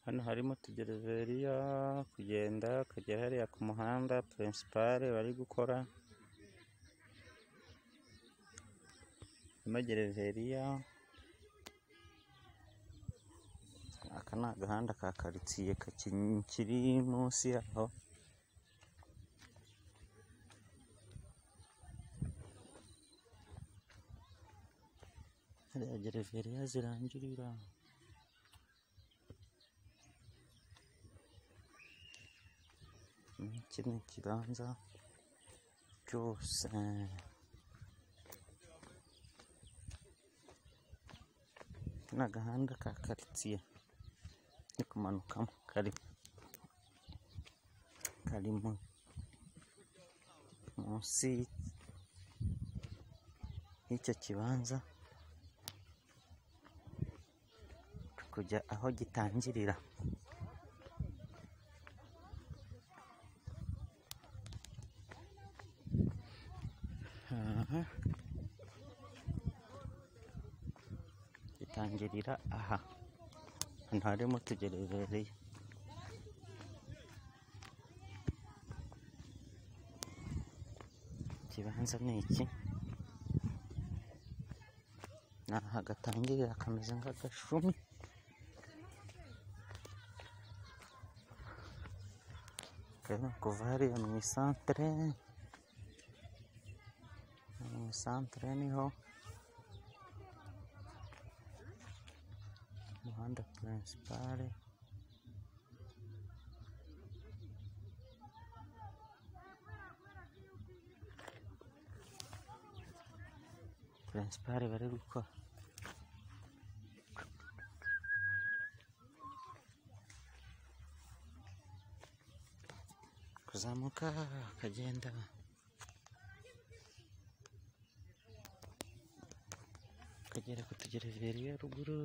Hano harimo tugereveriya, kugenda ukagera hariya ku muhanda pirinsipale bari gukora, harimo gereveriya, aka ni agahanda ka karitsiye kari munsi yaho. Hariya gereveriya zirangirira. Iki ni ikibanza cyose. Aka ni agahanda ka karitsiye ndi kumanukamo kari munsi y'icyo kibanza turi kujya aho gitangirira. Aha gitangirira aha ahantu harimo utugereveriya. Ikibanza ni iki ni aha gatangirira kameze nk'agashumi. Turimo kuva hariya mu isantere, mu isantere niho umuhanda pirinsipale. Pirinsipale bari gukora. Kuzamuka akagenda akagera ku tugereveriya ruguru.